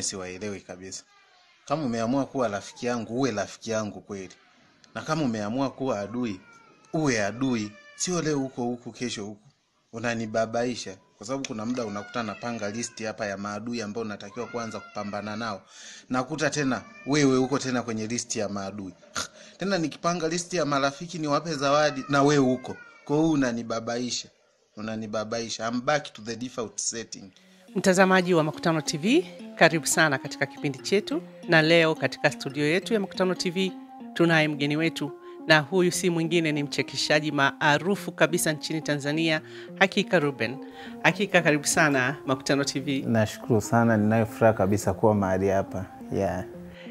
siwaelewi kabisa. Kama umeamua kuwa rafiki yangu, uwe rafiki yangu kweli, na kama umeamua kuwa adui, uwe adui, sio leo huko huku, kesho huku. Unanibabaisha kwa sababu kuna muda unakuta napanga listi hapa ya maadui ambao unatakiwa kuanza kupambana nao, nakuta tena wewe huko tena kwenye listi ya maadui tena nikipanga listi ya marafiki niwape zawadi na wewe huko. Kwa hiyo unanibabaisha, unanibabaisha. I'm back to the default setting. Mtazamaji wa Makutano TV, karibu sana katika kipindi chetu, na leo katika studio yetu ya Makutano TV tunaye mgeni wetu, na huyu si mwingine ni mchekeshaji maarufu kabisa nchini Tanzania, Hakika Ruben. Hakika, karibu sana Makutano TV. Nashukuru sana, ninayo furaha kabisa kuwa mahali hapa yeah.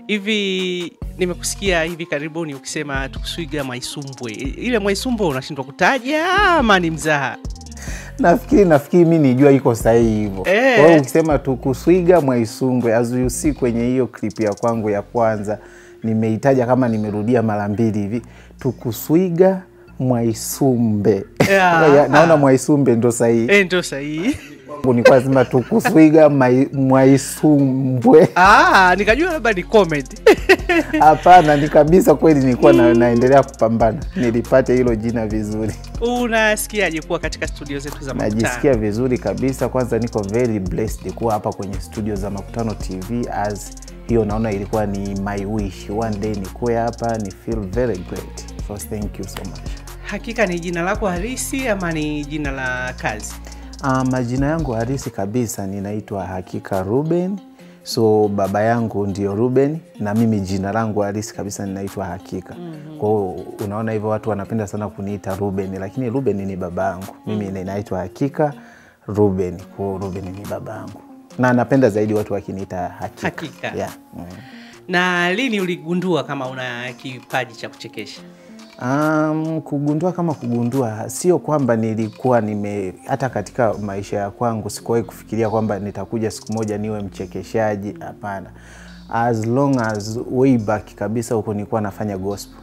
Hivi nimekusikia hivi karibuni ukisema tukuswiga Mwaisumbwe. Ile Mwaisumbwe unashindwa kutaja ama ni mzaha? Nafikiri nafikiri mi nijua iko sahihi hivyo. Eh. Kwa hiyo ukisema tukuswiga Mwaisumbwe, as you see kwenye hiyo clip ya kwangu ya kwanza nimeitaja kama nimerudia mara mbili hivi, tukuswiga Mwaisumbe. Yeah. Ya, Naona Mwaisumbe ndo sahihi. Eh, ndio sahihi. Kwangu Nilikuwa nasema tukuswiga Mai- Mwaisumbwe. Ah, nikajua labda ni comedy. Hapana, ni kabisa kweli, nilikuwa na, naendelea kupambana nilipate hilo jina vizuri. Unasikiaje kuwa katika studio zetu za Makutano? Najisikia vizuri kabisa. Kwanza niko very blessed kuwa hapa kwenye studio za Makutano TV, as hiyo naona ilikuwa ni my wish one day nikuwe hapa ni feel very great, so thank you so much. Hakika ni jina lako halisi ama ni jina la kazi? Uh, majina yangu halisi kabisa ninaitwa Hakika Ruben, so baba yangu ndio Ruben na mimi jina langu halisi kabisa ninaitwa Hakika. Kwa hiyo unaona hivyo watu wanapenda sana kuniita Ruben, lakini Ruben ni baba yangu. Mimi ninaitwa Hakika Ruben, kwa hiyo Ruben ni baba yangu na napenda zaidi watu wakiniita Hakika. Hakika. Yeah. Mm. Na lini uligundua kama una kipaji cha kuchekesha? Um, kugundua kama kugundua, sio kwamba nilikuwa nime, hata katika maisha ya kwangu sikuwahi kufikiria kwamba nitakuja siku moja niwe mchekeshaji. Hapana, as long as way back kabisa huko nilikuwa nafanya gospel.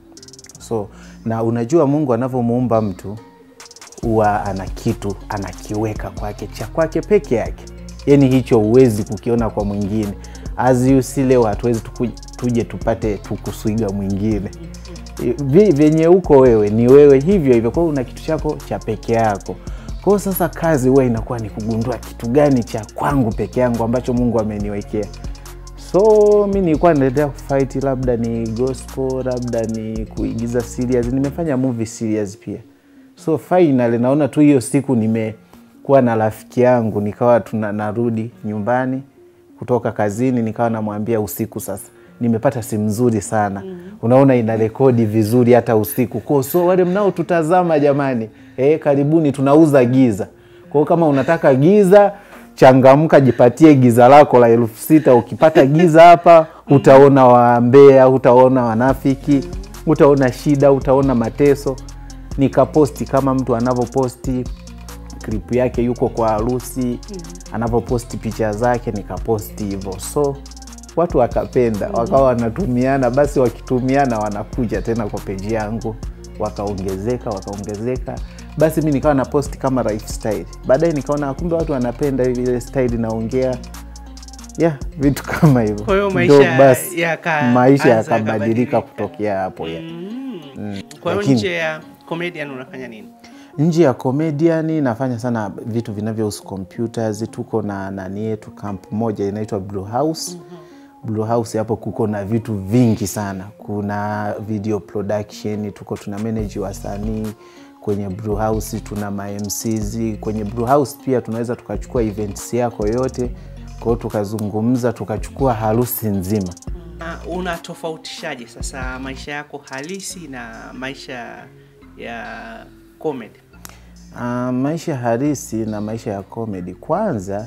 So na unajua Mungu anavyomuumba mtu huwa ana kitu anakiweka kwake cha kwake peke yake, yani hicho huwezi kukiona kwa mwingine. As you see leo hatuwezi tuku- tuje tupate tukuswiga mwingine Vi- vyenye uko wewe ni wewe hivyo hivyo, kwa hiyo una kitu chako cha peke yako. Kwa hiyo sasa kazi huwa inakuwa ni kugundua kitu gani cha kwangu peke yangu ambacho Mungu ameniwekea. So mi nilikuwa naendelea kufight, labda ni gospel, labda ni kuigiza serious. Nimefanya movie serious pia. So finally naona tu hiyo siku nimekuwa na rafiki yangu, nikawa tuna narudi nyumbani kutoka kazini, nikawa namwambia usiku sasa nimepata simu nzuri sana unaona ina rekodi vizuri hata usiku kwa so wale mnaotutazama jamani eh, karibuni tunauza giza kwa hiyo kama unataka giza changamka jipatie giza lako la elfu sita ukipata giza hapa utaona wambea utaona wanafiki utaona shida utaona mateso nikaposti kama mtu anavyoposti klipu yake yuko kwa harusi anavyoposti picha zake nikaposti hivyo so watu wakapenda wakawa wanatumiana basi wakitumiana wanakuja tena kwa peji yangu wakaongezeka wakaongezeka basi mi nikawa na posti kama lifestyle baadaye nikaona kumbe watu wanapenda ile style naongea yeah vitu kama hivyo Kwa hiyo Ndo maisha basi yaka- maisha anza yakabadilika yakabadilika. kutokea hapo ya Kwa hiyo Lakini- nje ya comedian unafanya nini? nje ya comedian nafanya sana vitu vinavyohusu computers tuko na nani yetu kamp moja inaitwa blue house blue house hapo kuko na vitu vingi sana kuna video production tuko tuna manage wasanii kwenye blue house tuna ma MCs kwenye blue house pia tunaweza tukachukua events yako yote kwa hiyo tukazungumza tukachukua harusi nzima Uh, unatofautishaje sasa maisha yako halisi na maisha ya comedy? Uh, maisha halisi na maisha ya comedy kwanza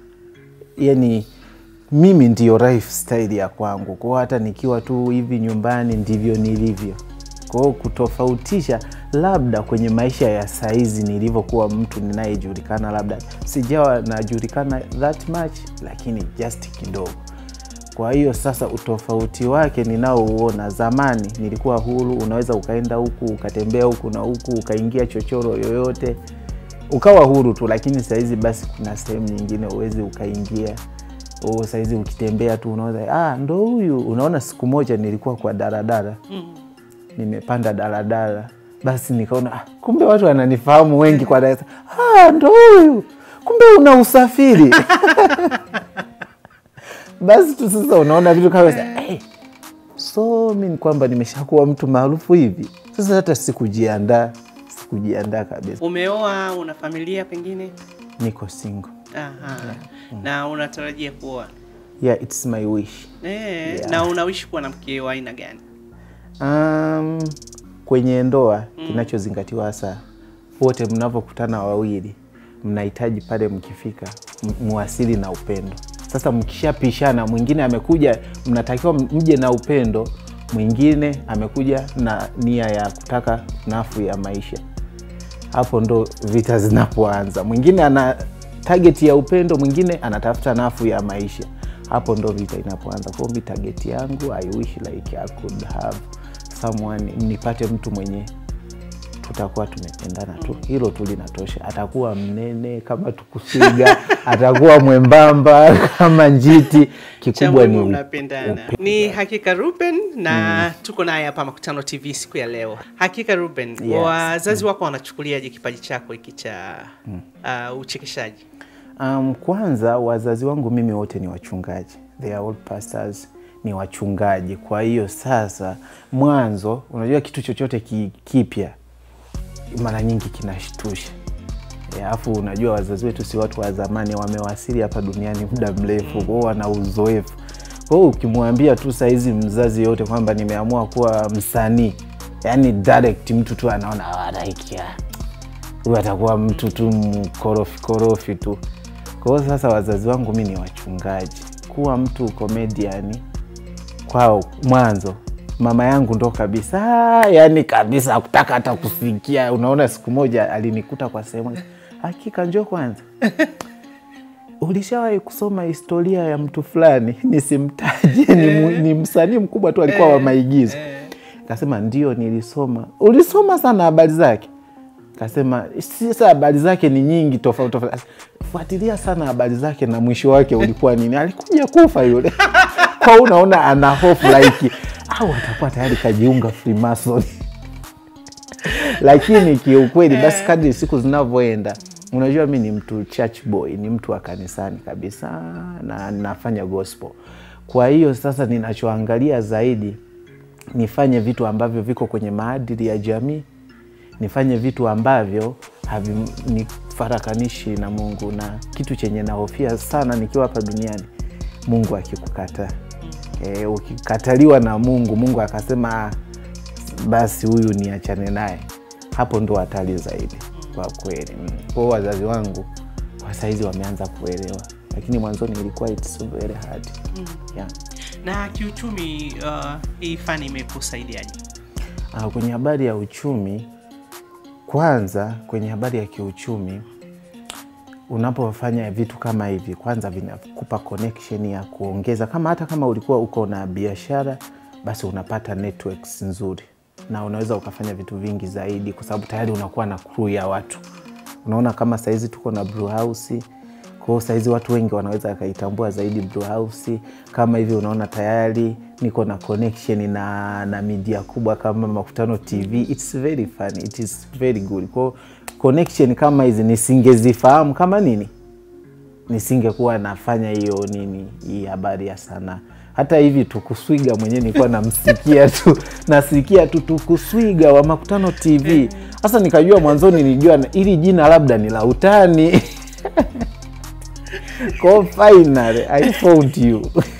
yani mimi ndiyo lifestyle ya kwangu kwao hata nikiwa tu hivi nyumbani ndivyo nilivyo kwao kutofautisha labda kwenye maisha ya saizi nilivyokuwa mtu ninayejulikana labda sijawa najulikana that much lakini just kidogo kwa hiyo sasa utofauti wake ninaouona zamani nilikuwa huru unaweza ukaenda huku ukatembea huku na huku ukaingia chochoro yoyote ukawa huru tu lakini sahizi basi kuna sehemu nyingine uwezi ukaingia oh, saizi ukitembea tu unaona ah, ndo huyu unaona siku moja nilikuwa kwa daladala nimepanda daladala basi nikaona ah, kumbe watu wananifahamu wengi kwa Dar es Salaam. ah, ndo huyu kumbe una usafiri basi tu sasa unaona vitu kama hey, so mi ni kwamba nimeshakuwa mtu maarufu hivi sasa hata sikujiandaa sikujiandaa kabisa Umeoa, una familia pengine? niko single Aha. Na unatarajia kuoa? yeah, it's my wish Eh, na unawishi kuwa na mke wa aina gani? Um, kwenye ndoa kinachozingatiwa hasa, wote mnavyokutana wawili, mnahitaji pale mkifika m- muwasili na upendo. Sasa mkishapishana, mwingine amekuja, mnatakiwa mje na upendo, mwingine amekuja na nia ya kutaka nafu ya maisha. Hapo ndo vita zinapoanza. Mwingine ana target ya upendo, mwingine anatafuta nafu ya maisha. Hapo ndo vita inapoanza. Kwa hiyo mi target yangu, I wish like I could have someone, nipate mtu mwenye tutakuwa tumependana tu, hilo tu linatosha. Atakuwa mnene kama tukusiga, atakuwa mwembamba kama njiti, Cha kikubwa ni muhimu u- mnapendana. Ni Hakika Ruben na tuko naye hapa Makutano TV siku ya leo. Hakika Ruben, Yes. wazazi wako wanachukuliaje kipaji chako hiki cha uh, uchekeshaji? Um, kwanza wazazi wangu mimi wote ni wachungaji, they are all pastors, ni wachungaji. Kwa hiyo sasa, mwanzo, unajua kitu chochote ki, kipya mara nyingi kinashtusha. Eh, Alafu unajua wazazi wetu si watu wa zamani, wamewasili hapa duniani muda mrefu, kwao wana uzoefu. Kwa hiyo ukimwambia tu saizi mzazi yote kwamba nimeamua kuwa msanii, yani direct mtu tu anaona "Ah, like, ah, huyu atakuwa mtu tu mkorofi korofi tu. Kwa hiyo sasa wazazi wangu mi ni wachungaji, kuwa mtu comedian kwao mwanzo mama yangu ndo kabisa yani kabisa akutaka hata kusikia. Unaona, siku moja alinikuta kwa sehemu, hakika njoo kwanza ulishawahi kusoma historia ya mtu fulani nisimtaje, ni, mu- ni msanii mkubwa tu alikuwa wa maigizo. Kasema ndio, nilisoma. Ulisoma sana habari zake? Kasema sasa habari zake ni nyingi tofauti tofauti. Fuatilia sana habari zake na mwisho wake ulikuwa nini? Alikuja kufa yule. Kwa hiyo unaona ana hofu like au atakuwa tayari kajiunga Freemason. Lakini kiukweli basi, kadri siku zinavyoenda, unajua mi ni mtu church boy, ni mtu wa kanisani kabisa na nafanya gospel. Kwa hiyo sasa ninachoangalia zaidi nifanye vitu ambavyo viko kwenye maadili ya jamii, nifanye vitu ambavyo havinifarakanishi na Mungu, na kitu chenye nahofia sana nikiwa hapa duniani, Mungu akikukataa. E, ukikataliwa na Mungu, Mungu akasema "Ah, basi huyu niachane naye, hapo ndo hatari zaidi kwa kweli. Mm. Kwa hiyo wazazi wangu kwa saizi wameanza kuelewa, lakini mwanzoni ilikuwa it's very hard. Yeah. Na kiuchumi, uh, hii fani imekusaidiaje? Ah, kwenye habari ya uchumi, kwanza kwenye habari ya kiuchumi, unapofanya vitu kama hivi, kwanza vinakupa connection ya kuongeza, kama hata kama ulikuwa uko na biashara, basi unapata networks nzuri na unaweza ukafanya vitu vingi zaidi, kwa sababu tayari unakuwa na crew ya watu. Unaona kama saizi tuko na brew house kwao saizi watu wengi wanaweza wakaitambua zaidi brew house kama hivi. Unaona tayari niko na connection na, na media kubwa kama Makutano TV. It's very fun, it is very good. Kwao connection kama hizi nisingezifahamu kama nini, nisingekuwa nafanya hiyo nini, hii habari ya sanaa. Hata hivi Tukuswiga mwenyewe nilikuwa namsikia tu nasikia tu Tukuswiga wa Makutano TV. Sasa nikajua mwanzoni, nilijua ili jina labda ni la utani Kwa finally I found you.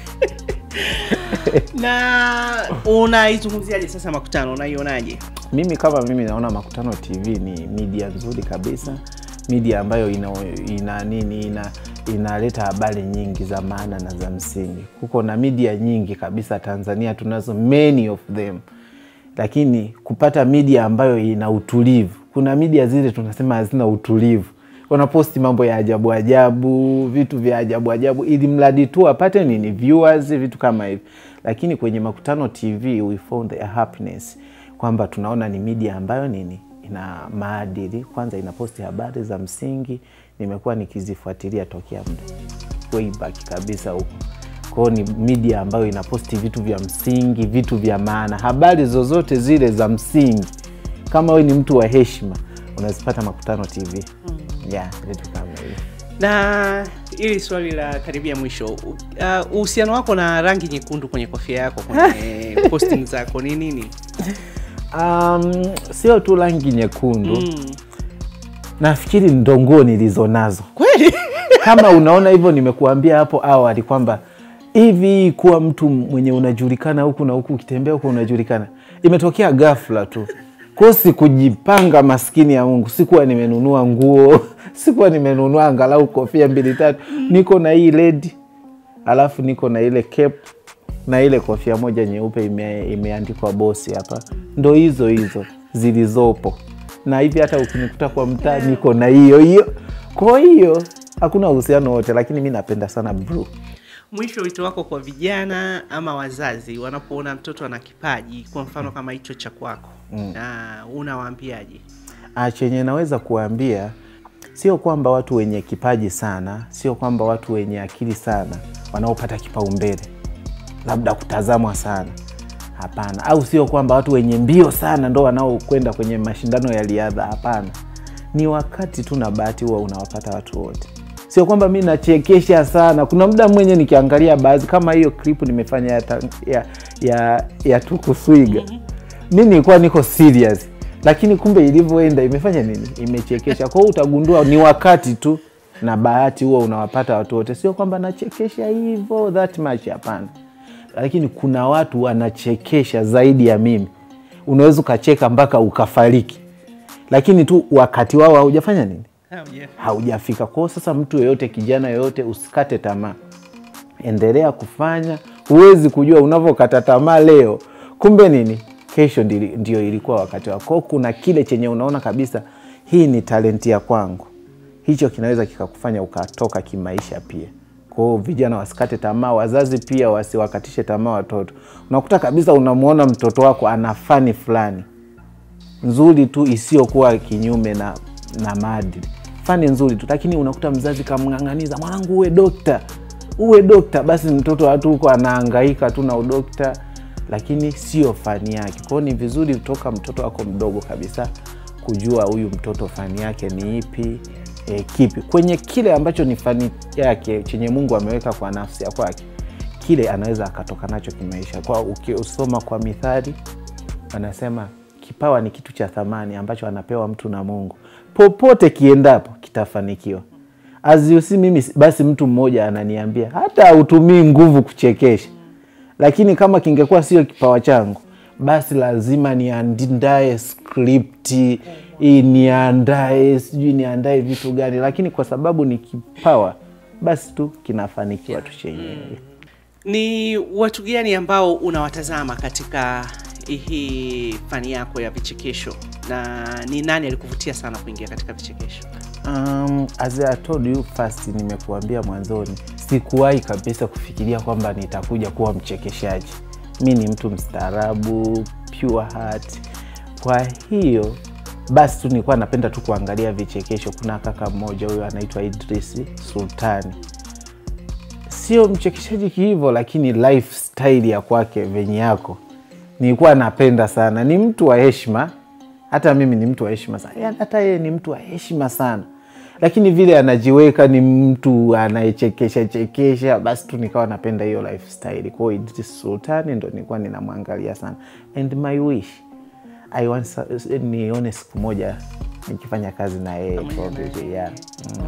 Na unaizungumziaje sasa Makutano, unaionaje? Mimi kama mimi naona Makutano TV ni media nzuri kabisa, media ambayo ina, ina nini ina inaleta habari nyingi za maana na za msingi. Kuko na media nyingi kabisa Tanzania, tunazo many of them, lakini kupata media ambayo ina utulivu, kuna media zile tunasema hazina utulivu wanaposti mambo ya ajabu ajabu, vitu vya ajabu ajabu, ili mradi tu apate nini, viewers, vitu kama hivi. Lakini kwenye Makutano TV we found a happiness kwamba tunaona ni media ambayo nini, ina maadili. Kwanza inaposti habari za msingi, nimekuwa nikizifuatilia tokea muda way back kabisa huko kwao ni media ambayo inaposti vitu vya msingi vitu vya maana habari zozote zile za msingi kama we ni mtu wa heshima unazipata makutano tv mm. yeah, vitu kama hivyo na ili swali la karibia mwisho u- uh, uhusiano wako na rangi nyekundu kwenye kofia yako kwenye posting zako ni nini um, sio tu rangi nyekundu mm. mm. nafikiri ndo nguo nilizo nazo kweli kama unaona hivyo nimekuambia hapo awali kwamba hivi kuwa mtu mwenye unajulikana huku na huku ukitembea huku unajulikana imetokea ghafla tu ko sikujipanga maskini ya mungu sikuwa nimenunua nguo sikuwa nimenunua angalau kofia mbili tatu niko na hii ledi alafu niko na ile cap na ile kofia moja nyeupe ime, imeandikwa bosi hapa ndo hizo hizo zilizopo na hivi hata ukinikuta kwa mtaa niko na hiyo hiyo kwa hiyo hakuna uhusiano wote lakini mi napenda sana blue mwisho wito wako kwa vijana ama wazazi wanapoona mtoto ana kipaji kwa mfano kama hicho cha kwako mm. na unawaambiaje Ah, chenye naweza kuambia sio kwamba watu wenye kipaji sana sio kwamba watu wenye akili sana wanaopata kipaumbele labda kutazamwa sana hapana au sio kwamba watu wenye mbio sana ndo wanaokwenda kwenye mashindano ya riadha hapana ni wakati tu na bahati huwa unawapata watu wote sio kwamba mi nachekesha sana kuna muda mwenye nikiangalia baadhi kama hiyo klipu nimefanya ya, ta- ya, ya, ya tukuswiga mi nilikuwa niko serious lakini kumbe ilivyoenda imefanya nini imechekesha kwao utagundua ni wakati tu na bahati huwa unawapata watu wote sio kwamba nachekesha hivyo that much hapana lakini kuna watu wanachekesha zaidi ya mimi unaweza ukacheka mpaka ukafariki lakini tu wakati wao haujafanya nini haujafika kwao sasa mtu yoyote kijana yoyote usikate tamaa endelea kufanya huwezi kujua unavyokata tamaa leo kumbe nini kesho ndili- ndio ilikuwa wakati wako Kwao kuna kile chenye unaona kabisa hii ni talenti ya kwangu hicho kinaweza kikakufanya ukatoka kimaisha pia kwao vijana wasikate tamaa wazazi pia wasiwakatishe tamaa watoto unakuta kabisa unamwona mtoto wako ana fani fulani nzuri tu isiyokuwa kinyume na, na maadili fani nzuri tu lakini unakuta mzazi kamng'ang'aniza mwanangu uwe dokta uwe dokta basi mtoto watu huko anaangaika tu na udokta lakini sio fani yake kwao ni vizuri kutoka mtoto wako mdogo kabisa kujua huyu mtoto fani yake ni ipi e, kipi kwenye kile ambacho ni fani yake chenye mungu ameweka kwa nafsi ya kwake kile anaweza akatoka nacho kimaisha kwa ukisoma kwa mithali wanasema kipawa ni kitu cha thamani ambacho anapewa mtu na mungu popote kiendapo kitafanikiwa aziusi mimi basi mtu mmoja ananiambia hata hautumii nguvu kuchekesha lakini kama kingekuwa sio kipawa changu basi lazima niandae skripti hii niandae sijui niandae vitu gani lakini kwa sababu ni kipawa basi tu kinafanikiwa tu chenyewe ni watu gani ambao unawatazama katika hii fani yako ya vichekesho na ni nani alikuvutia sana kuingia katika vichekesho Um, as I told you first, nimekuambia mwanzoni, sikuwahi kabisa kufikiria kwamba nitakuja kuwa mchekeshaji. Mi ni mtu mstaarabu, pure heart. Kwa hiyo basi tu nilikuwa napenda tu kuangalia vichekesho. Kuna kaka mmoja huyo anaitwa Idris Sultani, sio mchekeshaji kihivyo, lakini lifestyle ya kwake venye yako nilikuwa napenda sana. Ni mtu wa heshima, hata mimi ni mtu wa heshima sana, Yaani hata yeye ni mtu wa heshima sana, lakini vile anajiweka ni mtu anayechekesha chekesha, basi tu nikawa napenda hiyo lifestyle. Kwa hiyo Idris Sultani ndo nilikuwa ninamwangalia sana, and my wish I want sa- nione siku moja nikifanya kazi na yeye probably, yeah. mm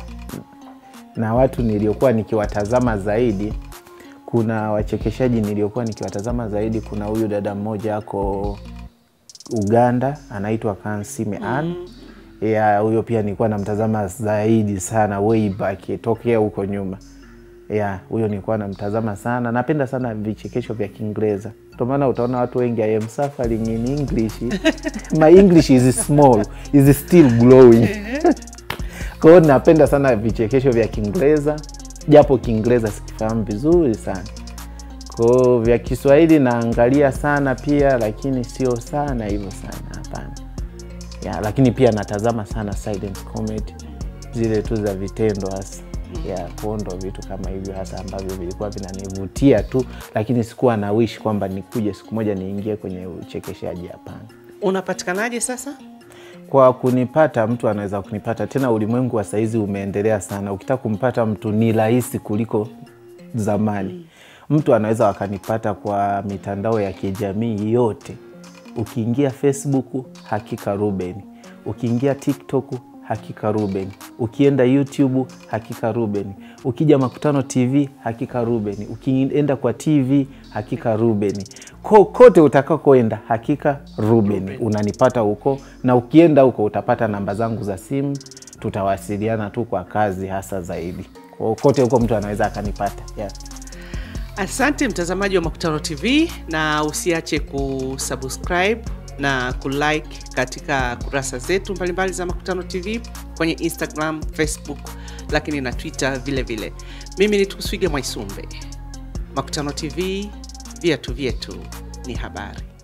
na watu niliokuwa nikiwatazama zaidi kuna wachekeshaji niliokuwa nikiwatazama zaidi kuna huyu dada mmoja ako uganda anaitwa kansime an ya huyo pia nilikuwa namtazama zaidi sana way back tokea huko nyuma ya huyo nilikuwa namtazama sana napenda sana vichekesho vya kiingereza ndio maana utaona watu wengi I am suffering in english my english is small is still growing kwa hiyo napenda sana vichekesho vya kiingereza japo kiingereza sikifahamu vizuri sana kwao vya kiswahili naangalia sana pia lakini sio sana hivyo sana hapana ya, lakini pia natazama sana silent comedy zile tu za vitendo hasa ya kwao ndo vitu kama hivyo hasa ambavyo vilikuwa vinanivutia tu lakini sikuwa na wish kwamba nikuje siku moja niingie kwenye uchekeshaji hapana unapatikanaje sasa kwa kunipata mtu anaweza kunipata tena ulimwengu wa saizi umeendelea sana ukitaka kumpata mtu ni rahisi kuliko zamani mtu anaweza wakanipata kwa mitandao ya kijamii yote ukiingia facebook hakika ruben ukiingia tiktok hakika ruben ukienda youtube hakika ruben ukija makutano tv hakika ruben ukienda kwa tv hakika ruben kokote utakakoenda hakika ruben unanipata huko na ukienda huko utapata namba zangu za simu tutawasiliana tu kwa kazi hasa zaidi kokote huko mtu anaweza akanipata yeah. asante mtazamaji wa makutano tv na usiache kusubscribe na kulike katika kurasa zetu mbalimbali za makutano tv kwenye instagram facebook lakini na twitter vile vile mimi ni tukuswige mwaisumbe makutano tv viatu vyetu ni habari